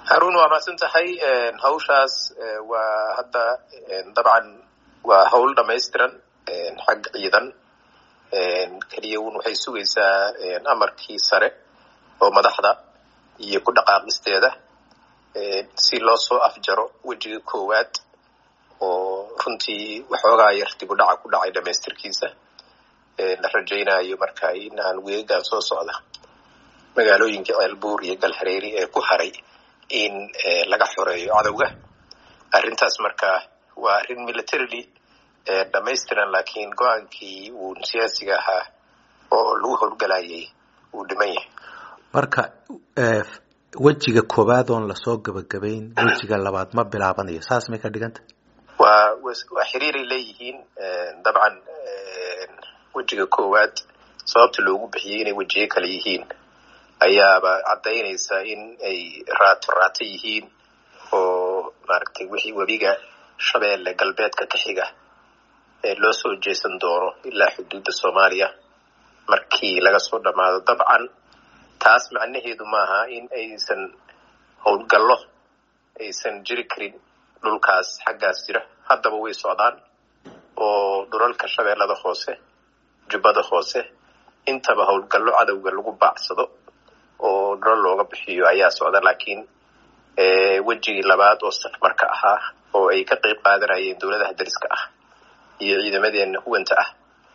haruun waa mahadsan tahay hawshaas waa hadda dabcan waa hawl dhamaystiran xag ciidan keliya un waxay sugaysaa amarkii sare oo madaxda iyo ku dhaqaaqisteeda si loo soo afjaro wejiga koowaad oo runtii waxoogaa yar dib u dhaca ku dhacay dhamaystirkiisa la rajaynayo marka in aan weegaan soo socda magaalooyinka ceelbuur iyo galhareeri ee ku haray in laga xoreeyo cadowga arrintaas marka waa arrin militarily dhamaystiran laakiin go-aankii uu siyaasiga ahaa oo lagu howlgalayay uu dhiman yahay marka wejiga koowaad oon lasoo gabagabayn wejiga labaad ma bilaabanayo saas may ka dhiganta waa waa xiriiray leeyihiin dabcan wejiga koowaad sababta loogu bixiyey inay wejiyo kale yihiin ayaaba caddaynaysa in ay raato raato yihiin oo maaragtay wixii webiga shabeelle galbeedka ka xiga ee loo soo jeesan doono ilaa xuduudda soomaaliya markii laga soo dhammaado dabcan taas macnaheedu maaha in aysan howlgallo aysan jiri karin dhulkaas xaggaas jira haddaba way socdaan oo dhulalka shabeellada hoose jubbada hoose intaba howlgallo cadowga lagu baacsado oo dhulal looga bixiyo ayaa socda laakiin wejigii labaad oo safmarka ahaa oo ay ka qayb qaadanayeen dowladaha dariska ah iyo ciidamadeena huwanta ah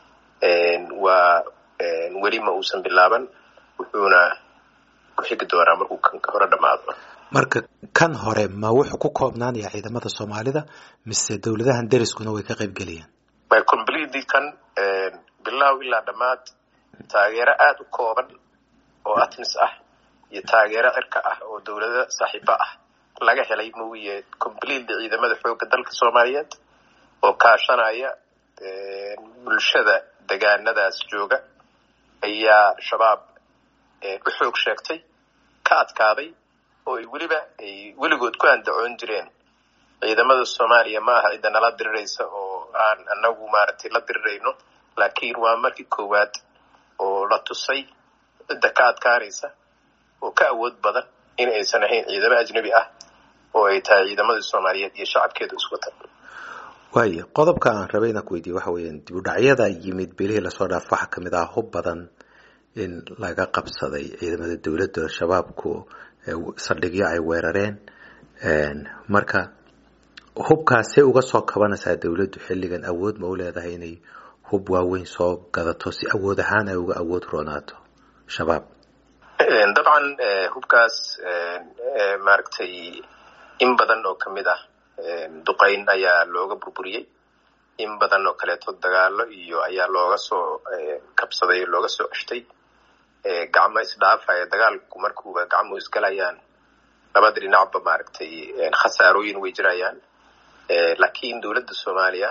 waa weli ma uusan bilaaban wuxuuna ku xigi doonaa markuu kan hore dhammaado marka kan hore ma wuxuu ku koobnaanaya ciidamada soomaalida mise dowladahan deriskuna way ka qayb gelayaan completely kan bilow ilaa dhammaad taageero aada u kooban oo atmis ah iyo taageero cirka ah oo dowlado saaxiibo ah laga helay mooye completely ciidamada xoogga dalka soomaaliyeed oo kaashanaya bulshada degaanadaas jooga ayaa shabaab u xoog sheegtay ka adkaaday oo ay weliba ay weligood ku andacoon jireen ciidamada soomaaliya ma aha cidda nala diriraysa oo aan anagu maaragtay la dirirayno laakiin waa markii koowaad oo la tusay cidda ka adkaanaysa oo ka awood badan in aysan ahayn ciidamo ajnabi ah oo ay tahay ciidamadii soomaaliyeed iyo shacabkeeda iswata waayo qodobka aan rabay inaan ku weydiiye waxa weeyaan dib u dhacyada yimid bilihii lasoo dhaaf waxaa kamid ah hub badan in laga qabsaday ciidamada dowladda shabaabku saldhigyo ay weerareen marka hubkaasee uga soo kabanaysaa dowladdu xilligan awood ma u leedahay inay hub waaweyn soo gadato si awood ahaan ay uga awood roonaato shabaab dabcan hubkaas maaragtay in badan oo kamid ah duqayn ayaa looga burburiyey in badan oo kaleeto dagaalo iyo ayaa looga soo kabsaday o looga soo ceshtay gacmo isdhaafaya dagaalku markuuba gacmuhu isgalayaan labada dhinacba maaragtay khasaarooyin way jirayaan laakiin dowladda soomaaliya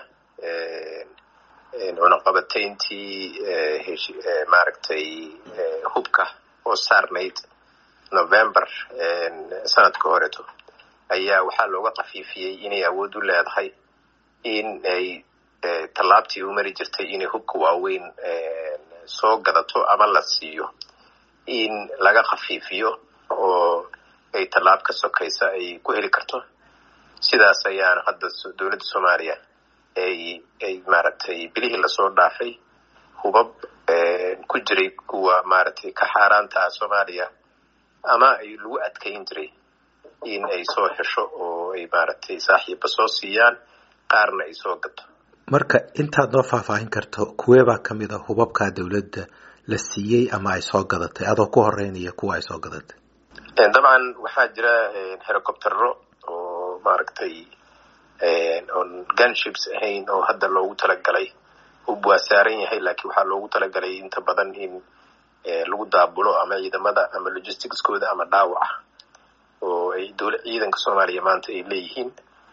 cunaqabatayntii maaragtay hubka oo saarnayd november sanadka horeto ayaa waxaa looga kafiifiyey inay awood u leedahay in ay tallaabtii u mari jirtay inay hubka waaweyn soo gadato ama la siiyo in laga khafiifiyo oo ay tallaab ka sokaysa ay ku heli karto sidaas ayaana hadda dowladda soomaaliya ay ay maaragtay bilihii lasoo dhaafay hubab ku jiray kuwa maaragtay ka xaaraanta ah soomaaliya ama ay lagu adkayn jiray in ay soo hesho oo ay maaragtay saaxiiba soo siiyaan qaarna ay soo gato marka intaad noo faahfaahin karto kuweebaa kamid a hubabkaa dowladda la siiyey ama ay soo gadatay adoo ku horeynaya kuwa ay soo gadatay dabcan waxaa jira helicoptero oo maaragtay oon gunships ahayn oo hadda loogu talagalay hub waa saaran yahay laakiin waxaa loogu talagalay inta badan in lagu daabulo ama ciidamada ama logisticskooda ama dhaawaca oo ay dowla ciidanka soomaaliya maanta ay leeyihiin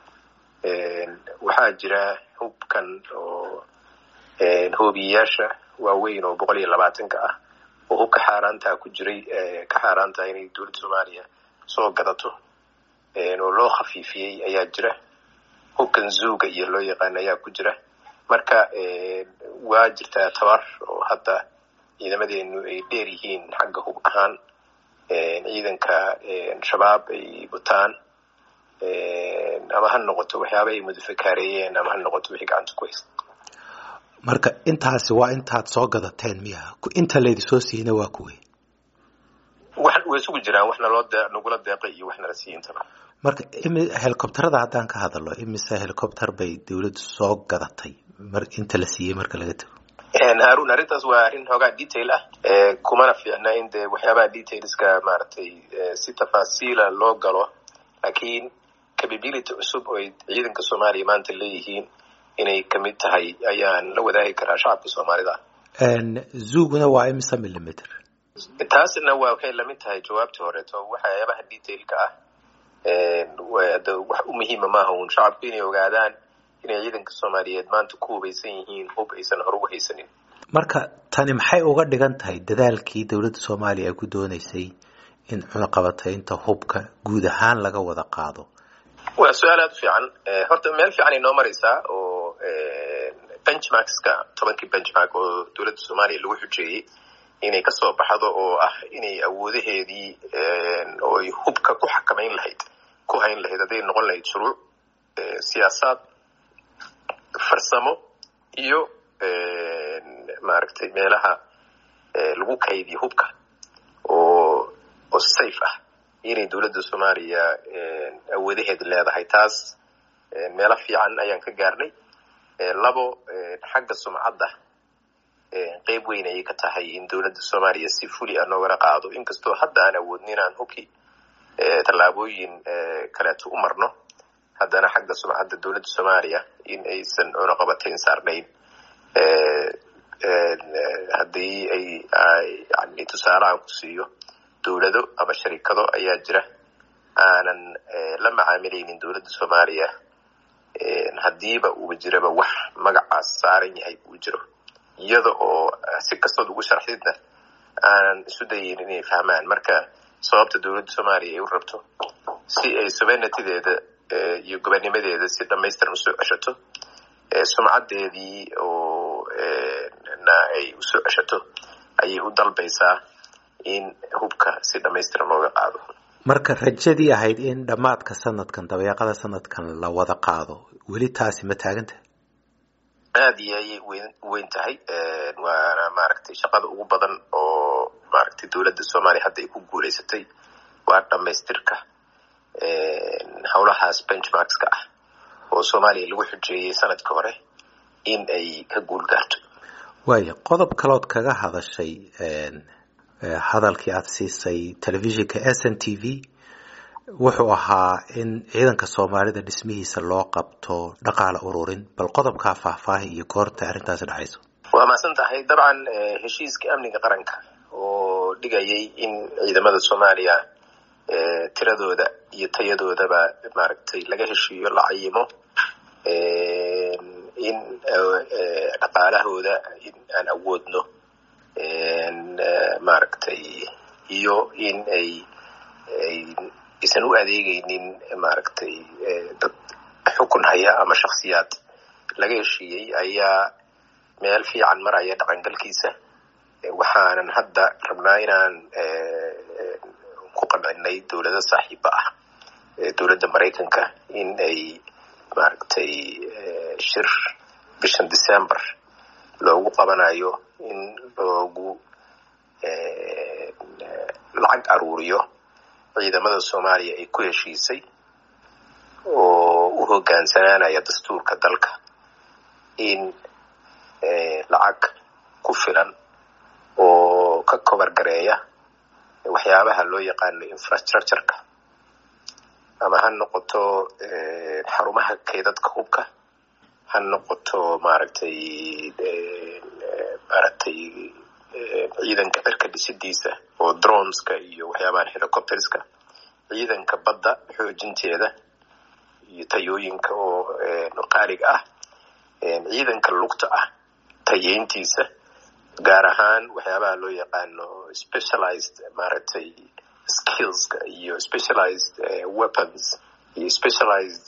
waxaa jira hubkan oo hoobiyeyaasha waaweyn oo boqol iyo labaatanka ah oo hubka xaaraantaa ku jiray ka xaaraantaha inay dowladda soomaaliya soo gadato oo loo khafiifiyey ayaa jira hubkan zuuga iyo loo yaqaan ayaa ku jira marka waa jirtaa tabar oo hadda ciidamadeenu ay dheer yihiin xagga hub ahaan ciidanka shabaab ay wataan ama ha noqoto waxyaaba ay mudafakaareeyeen ama ha noqoto wixii gacanta ku haysta marka intaasi waa intaad soo gadateen miya inta laydi soo siiyna waa kuwey wax way isugu jiraan wax naloo de nagula deeqay iyo wax nala siiya intaba marka helicopterada haddaan ka hadalo imise helicopter bay dawladdu soo gadatay mar inta la siiyey marka laga tago harun arrintaas waa arrin hoogaa detail ah kumana fiicna in dee waxyaabaha detailska maaragtay si tafaasiila loo galo laakiin capability cusub oo ay ciidanka soomaaliya maanta leeyihiin inay kamid tahay ayaan la wadaagi karaa shacabka soomaalida zuguna waa imise millimeter taasna waa waxay lamid tahay jawaabtii horeeto waxyaabaha detailka ah wax u muhiima maaha uun shacabku inay ogaadaan inay ciidanka soomaaliyeed maanta ku hubaysan yihiin hub aysan hore u haysanin marka tani maxay uga dhigan tahay dadaalkii dowladda soomaaliya ay ku dooneysay in cunaqabataynta hubka guud ahaan laga wada qaado waa su-aal aada u fiican horta meel fiican ay noo maraysaa oo benchmarkska tobankii benchmark oo dowladda soomaaliya lagu xujeeyey inay kasoo baxdo oo ah inay awoodaheedii oo ay hubka ku xakamayn lahayd ku hayn lahayd hadday noqon lahayd shuruuc siyaasaad farsamo iyo maaragtay meelaha lagu kaydiyo hubka oo oo safe ah inay dowladda soomaaliya awoodaheed leedahay taas meelo fiican ayaan ka gaarnay labo xagga sumcadda qeyb weyn ayay ka tahay in dowladda soomaaliya si fuli a noogala qaado inkastoo hadda aan awoodnin aan hubki tallaabooyin kaleeto u marno haddana xagga sumcadda dowladda soomaaliya in aysan cunaqabatayn saarnayn haddii ay yani tusaale aan ku siiyo dowlado ama sharikado ayaa jira aanan la macaamilaynin dowladda soomaaliya haddiiba uuba jiraba wax magacaas saaran yahay uu jiro iyada oo si kastood ugu sharxidna aanan isu dayin inay fahmaan marka sababta dowladda soomaaliya ay u rabto si ay sovereigntydeeda iyo gobanimadeeda si dhamaystiran usoo ceshato sumcaddeedii oo na ay usoo ceshato ayay u dalbaysaa in hubka si dhamaystiran looga qaado marka rajadii ahayd in dhammaadka sanadkan dabeeqada sanadkan la wada qaado weli taasi ma taagantahay aada iyo ayay wen weyn tahay waana maaragtay shaqada ugu badan oo maaragtay dowladda soomaaliya hadda ay ku guulaysatay waa dhamaystirka howlahaas benchmarkska ah oo soomaaliya lagu xujeeyey sanadka hore in ay ka guul gaarto waaya qodob kalood kaga hadashay hadalkii aada siisay telefishinka s n t v wuxuu ahaa in ciidanka soomaalida dhismihiisa loo qabto dhaqaale ururin bal qodobkaa faahfaahi iyo goorta arrintaasi dhacayso waa mahadsan tahay dabcan heshiiska amniga qaranka oo dhigayay in ciidamada soomaaliya tiradooda iyo tayadoodaba maaragtay laga heshiiyo la cayimo in dhaqaalahooda in aan awoodno maaragtay iyo in ay ay aysan u adeegaynin maaragtay dad xukun haya ama shaksiyaad laga heshiiyey ayaa meel fiican maraya dhaqangalkiisa waxaanan hadda rabnaa inaan ku qancinay dowlado saaxiiba ah dowladda maraykanka in ay maaragtay shir bishan december loogu qabanayo in loogu lacag aruuriyo ciidamada soomaaliya ay ku heshiisay oo u hogaansanaanaya dastuurka dalka in lacag ku filan oo ka kobar gareeya waxyaabaha loo yaqaano infrastructureka ama ha noqoto xarumaha keydadka hubka ha noqoto maaragtay maaragtay ciidanka cirka dhisidiisa oo droneska iyo waxyaabahan helicopterska ciidanka badda xoojinteeda iyo tayooyinka oo qaaliga ah ciidanka lugta ah tayeyntiisa gaar ahaan waxyaabaha loo yaqaano specialized maaragtay skillska iyo specialized weapons iyo specialized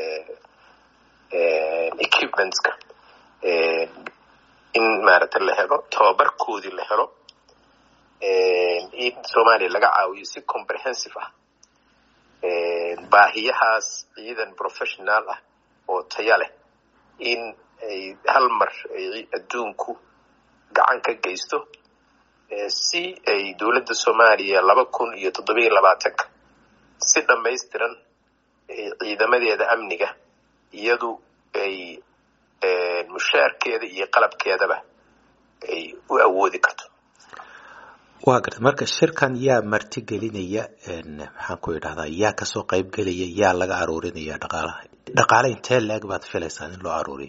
equipmentska in maaragtay la helo tababarkoodii la helo in soomaaliya laga caawiyo si comprehensive ah baahiyahaas ciidan professional ah oo taya leh in ay hal mar adduunku gacan ka geysto si ay dowladda soomaaliya laba kun iyo toddobiyo labaatanka si dhammaystiran ciidamadeeda amniga iyadu ay mushaarkeeda iyo qalabkeedaba ay u awoodi karto waa garta marka shirkan yaa marti gelinaya maxaan ku idhahdaa yaa kasoo qayb gelaya yaa laga aruurinaya dhaqaalaha dhaqaale intee la-eg baad filaysaan in loo aruuriyo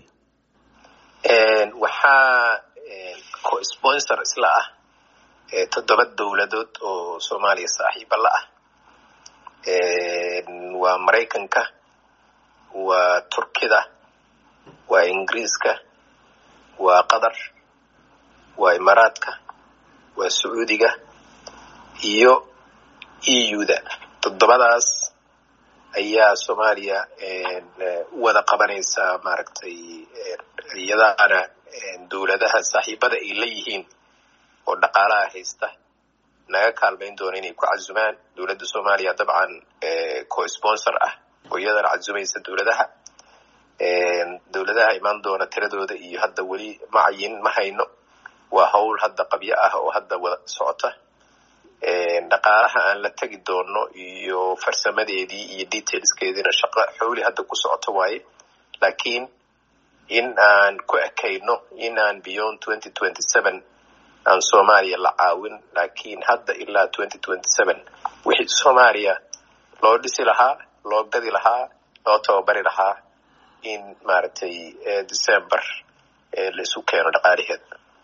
waxaa co-sponsor isla ah toddoba dowladood oo soomaaliya saaxiiba la ah waa maraykanka waa turkida waa ingiriiska waa qatar waa imaaraadka waa sacuudiga iyo eu-da toddobadaas ayaa soomaaliya wada qabanaysaa maaragtay iyadaana dowladaha saaxiibada ay leeyihiin oo dhaqaalaha haysta naga kaalmayn doona inay ku cazumaan dowladda soomaaliya dabcan co-sponsor ah oo iyadana cazumaysa dowladaha dowladaha imaan doona tiradooda iyo hadda weli macayin ma hayno waa hawl hadda qabyo ah oo hadda wada socota dhaqaalaha aan la tegi doono iyo farsamadeedii iyo detailskeediina shaqo xowli hadda ku socoto waaye laakiin in aan ku ekayno in aan beyond twenty twenty seven aan soomaaliya la caawin laakiin hadda ilaa twenty twenty seven wixii soomaaliya loo dhisi lahaa loo gadi lahaa loo tababari lahaa in maaragtay december la isu keeno dhaqaalaheeda